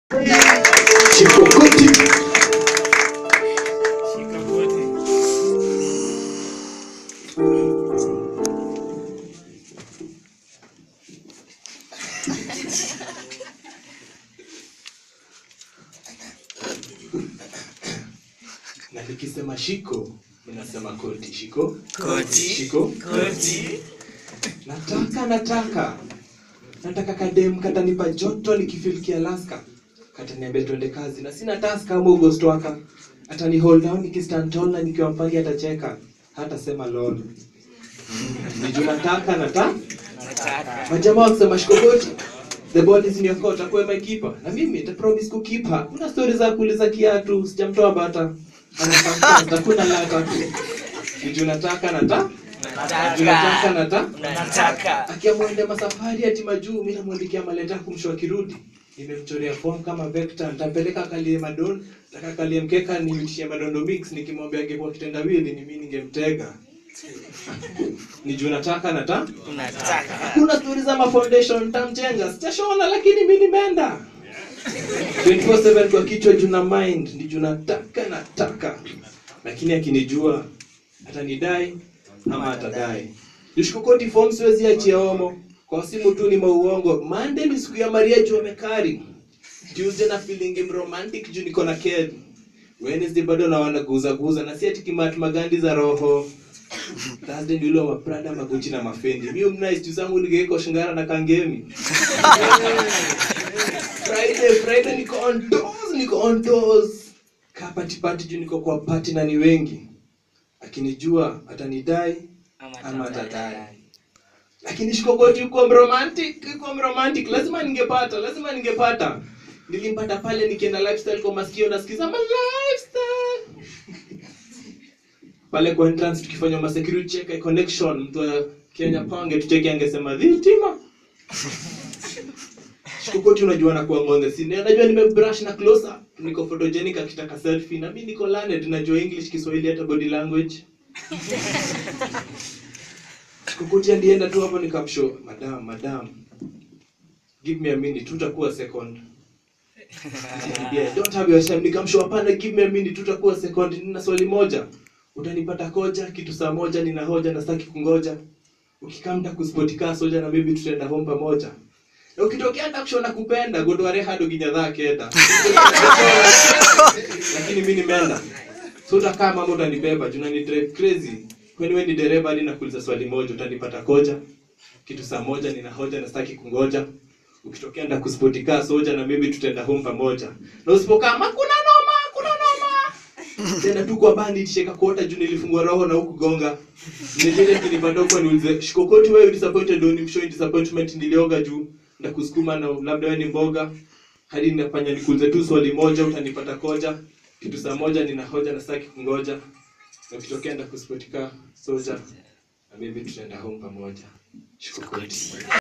Chikokoti. Na nikisema shiko, ninasema koti. Shiko, Koti. shiko, Koti. nataka nataka nataka kadem katanipa joto nikifiliki Alaska kataniambia tuende kazi na sina task kama August waka atani hold down nikistand tall na nikiwa mpangi atacheka hata sema lol niju nataka nata Nataka. majamaa wakisema shikogoti the ball is in your court akuwe my keeper na mimi nita promise kukipa kuna story za kuuliza kiatu sijamtoa bata anakamta kuna lata tu niju nataka nata niju nataka nata Nataka. akiamwende masafari ati majuu mi namwandikia maleta kumsho akirudi nimemchorea form kama vector nitampeleka kalie madon taka kalie mkeka nimitishie madondo mix nikimwambia angekuwa kitendawili ni mimi ningemtega ni juu nataka nata Nataka. hakuna stori za mafoundation nitamjenga sitashona lakini mi nimeenda 24/7 kwa kichwa juu na mind ni juu nataka nataka lakini akinijua atanidai ama atadai nishukukoti form siwezi achia omo kwa simu tu ni mauongo mande ni siku ya maria juu amekari tuesday na feeling romantic juu niko na ked wednesday bado nawana guza guza na si ati kimat magandi za roho Thursday ndio ile wa Prada maguchi na mafendi. Mimi mnice tu zangu nigeko shingara na kangemi. Friday Friday niko on toes, niko on toes. Ka party party juu niko kwa party na ni wengi. Akinijua atanidai ama atadai. Lakini shikogoti uko romantic, uko romantic. Lazima ningepata, lazima ningepata. Nilimpata pale nikienda lifestyle kwa masikio nasikiza my lifestyle pale kwa entrance tukifanya ma security check eye connection mtu wa Kenya pange tucheke angesema dhitima shikokoti unajua na kuwa ngonde si najua nimebrush na close up niko photogenic akitaka selfie na mimi niko learned najua english kiswahili hata body language shikokoti alienda tu hapo nikamshow madam madam give me a minute tutakuwa second yeah, don't have your time nikamshow hapana give me a minute tutakuwa second nina swali moja utanipata koja kitu saa moja nina hoja na sitaki kungoja ukikamta kuspotika soja na maybe tutaenda home pamoja na ukitokea hata kushona kupenda godware hado ginyadhaa kenda lakini mi nimeenda so utakaa mama utanibeba juu ni drive crazy kwani wewe ni dereva hadi nakuuliza swali moja utanipata koja kitu saa moja nina hoja na sitaki kungoja ukitokea nda kuspotika soja na maybe tutaenda home pamoja na usipokaa "Ma, kuna noma kuna noma tena tu kwa bandi tisheka kuota juu nilifungua roho na huku gonga nijele kinipanda huko niulize shikokoti wewe disappointed on show disappointment nilioga juu na kusukuma na labda wewe ni mboga hadi ninafanya nikuulize tu swali moja utanipata koja kitu saa moja nina hoja na sitaki kungoja na ukitokea nda kuspotika soja na maybe tutaenda home pamoja shikokoti